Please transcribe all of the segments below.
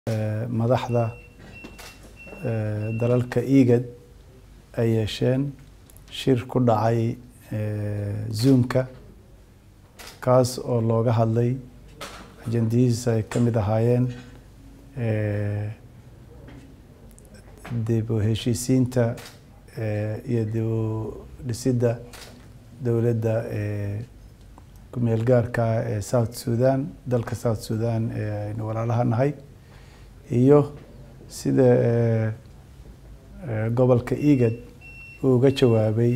madaxda dalalka igad ay yeesheen shir ku dhacay zoomka kaas oo looga hadlay ajendihiisa ay ka mid ahaayeen dib u heshiisiinta iyo dib u dhisidda dowladda kumeel gaarka ee south sudan dalka south sudan ee aynu walaalaha nahay iyo sida gobolka igad uu uga jawaabay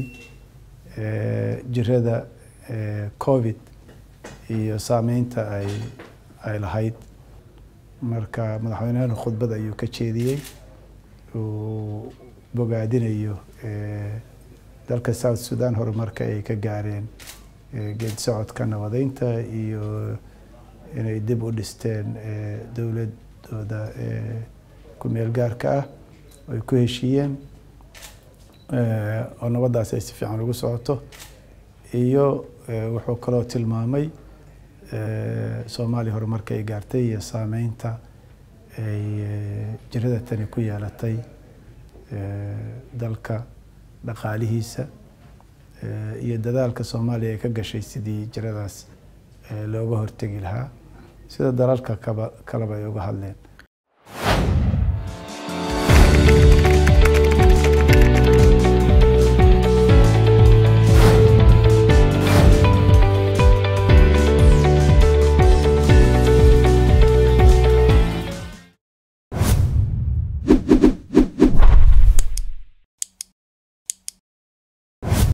jirada covid iyo saameynta ay ay lahayd marka madaxweynehena khudbad ayuu ka jeediyey uu bogaadinayo dalka south sudan horumarka ay ka gaareen geed socodka nabadeynta iyo inay dib u dhisteen dowladooda kumeel gaarka ah ay ku heshiiyeen oo nabaddaas ay si fiican ugu socoto iyo wuxuu kaloo tilmaamay soomaaliya horumarka ay gaartay iyo saameynta ay jirada tani ku yeelatay dalka dhaqaalihiisa iyo dadaalka soomaaliya ay ka gashay sidii jiradaas looga hortegi lahaa sida dalalka kaba kaleba ay uga hadleen